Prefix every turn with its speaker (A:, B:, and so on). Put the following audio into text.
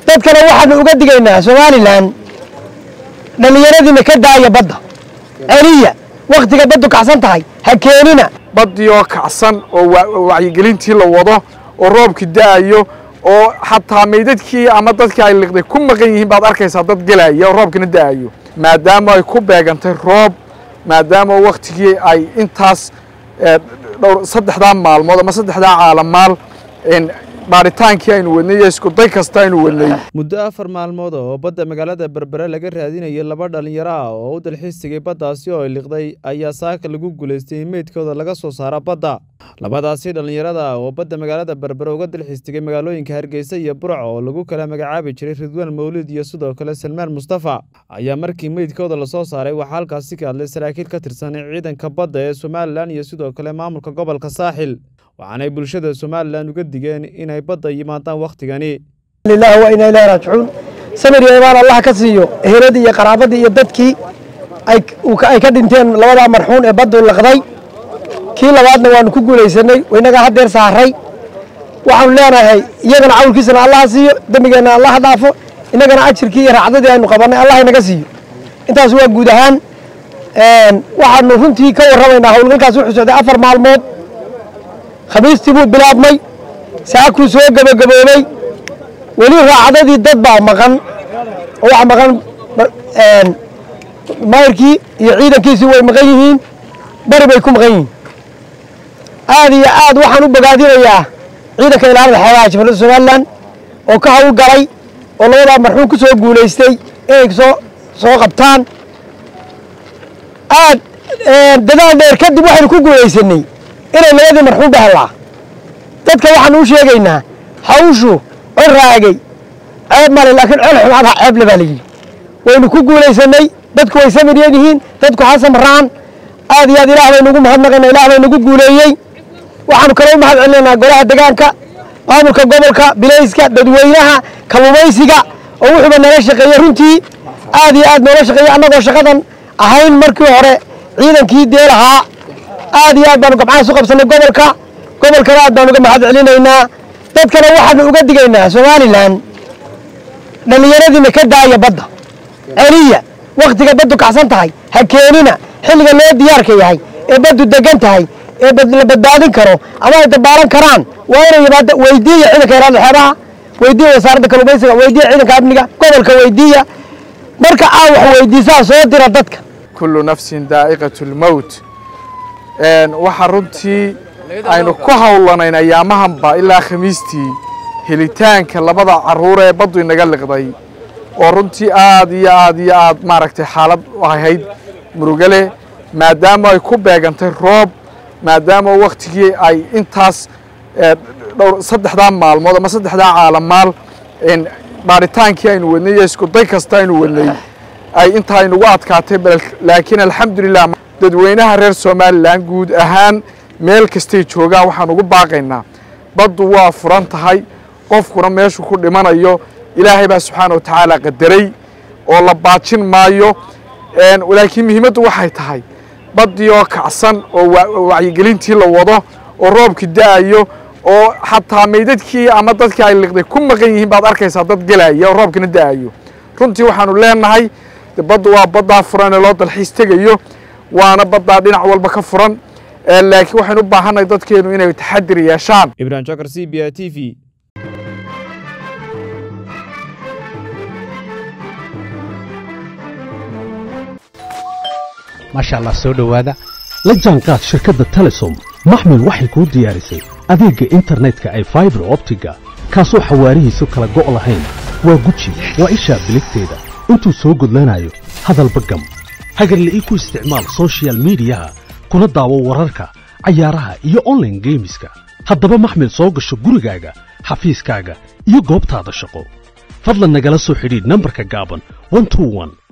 A: dadkana waxaanu uga digaynaa somalilan dhallinyaradiina ka daaya badda celiya wakhtiga baddu kacsan tahay ha keenina
B: baddii oo kacsan oo wacyigelintii la wado oo roobkii da'ayo oo xataa meydadkii ama dadkii ay liqday ku maqan yihiin baad arkaysaa dad gelaya oo roobkina da'ayo maadaama ay ku beegantay roob maadaama wakhtigii ay intaas dhowr saddexdaa maalmood ama saddexdaa caalamaal baaritaankii aynu wadnay iyo iskuday kasta aynu wadnay
C: muddo afar maalmood oo badda magaalada berbere laga raadinayay laba dhallinyaro ah oo u dalxiis tegay baddaasi oo ay liqday ayaa saaka lagu guulaystay in meydkooda laga soo saaro badda labadaasi dhallinyarada ah oo badda magaalada berbere uga dalxiis tegay magaalooyinka hargeysa iyo burc oo lagu kala magacaabi jiray ridwaan mawlid iyo sidoo kale salmaan mustafa ayaa markii meydkooda lasoo saaray waxaa halkaasi ka hadlay saraakiil ka tirsan ciidanka badda ee somalilan iyo sidoo kale maamulka gobolka saaxil waxaanay bulshada somalilan uga digeen inay badda yimaadaan wakhtigani
A: lilahi wa inaa ilahi raajicuun samir iyo imaan allah ka siiyo eheladii iyo qaraabadii iyo dadkii ay ka dhinteen labadaa marxuun ee baddu laqday kii labaadna waanu ku guulaysanay inagaa haddeer saaray waxaanu leenahay iyagana cawlkiisana allaha siiyo dembigeenna allaha dhaafo innagana ajirkii iyo raacdadii aynu qabannay allah inaga siiyo intaas waa guud ahaan waxaanu runtii ka warramaynaa howlgalkaas wuxuu socday afar maalmood khamiistii buu bilaabmay saakuu soo gebagaboobay weli raacdadii dad baa maqan oo waxa maqan mayrkii iyo ciidankiisii way maqan yihiin bari bay ku maqan yihiin aad iyo aad waxaan u bogaadinayaa ciidanka ilaalada xeebaha jaballada somalilan oo ka hawl galay oo labadaa marxuum ku soo guulaystay inay soo soo qabtaan aad dadaal dheer kadib waxaynu ku guulaysanay inay labadii marxuum dhahelaa dadka waxaanu u sheegaynaa hawshu col raagay ceeb male laakiin col xumaadha ceeble baa layidhi waynu ku guulaysanay dadku way samiryan yihiin dadku ha samraan aad iyo aad ilaah baynu ugu mahadnaqayna ilaah baynu ugu guuleeyey waxaanu kale u mahad celinaynaa golaha degaanka maamulka gobolka bilayska dadweynaha kalumaysiga oo wuxuuba nala shaqeeyey runtii aad iyo aad noola shaqeeyey annagoo shaqadan ahayn markii hore ciidankii dee lahaa aad iyo aad baanu gabcahaas u qabsanay gobolka gobolkana aad baanu uga mahad celinaynaa dadkana waxaanu uga digaynaa somalilan dhallinyaradiina ka daaya badda celiya wakhtiga baddu kacsan tahay ha keenina xilliga loo diyaarka yahay ee baddu degan tahay ee la badbaadin karo ama ay dabaalan karaan waa inay yimaada weydiiya ciidanka ilaalada xeebaha weydiiya wasaaradda kalluumaysiga weydiiya ciidanka amniga gobolka weydiiya marka aa wax weydiisaa soo dira dadka
B: kullu nafsin daa'iqatu lmowt waxaa runtii aynu ku howlanayn ayaamahanba ilaa khamiistii helitaanka labada carruur ee baddu inaga liqday oo runtii aad iyo aad iyo aad maaragtay xaalad ahayd murugale maadaama ay ku beegantay roob maadaama wakhtigii ay intaas dhowr saddexdaa maalmood ama saddexdaa caalamaal baaritaankii aynu wadnay iyo iskuday kasta aynu wadnay ay intaa aynugu adkaatay laakiin alxamdulilah dadweynaha reer somalilan guud ahaan meel kastay joogaan waxaan ugu baaqaynaa baddu waa furan tahay qofkuna meeshuu ku dhimanayo ilaahay baa subxaana wa tacaala qadaray oo la baajin maayo laakiin muhiimaddu waxay tahay baddii oo kacsan oo wacyigelintii la wado oo roobkii da'ayo oo xataa meydadkii ama dadkii ay liqday ku maqan yihiin baad arkaysaa dad gelaya oo roobkina da'ayo runtii waxaanu leenahay baddu waa baddaa furan ee loo dalxiis tegayo waana baddaa dhinac walba ka furan laakiin waxaynu u baahannahay dadkeenu inay taxadir yeeshaan
C: ibrahim jokar c b a t v
D: maasha allah soo dhowaada la jaanqaad shirkadda telesom maxmil waxay kuu diyaarisay adeegga internetka ay faibar optiga kaasoo xawaarihiisu kala go' lahayn waa guji waa ishaa biligteeda intuu soo gudlanayo hadalba gam hagarle ii ku isticmaal sochial midiyaha kuna daawo wararka cayaaraha iyo onlaine geemiska haddaba maxmil soo gasho gurigaaga xafiiskaaga iyo goobtaada shaqo fadlan nagala soo xidhiidh nambarka gaaban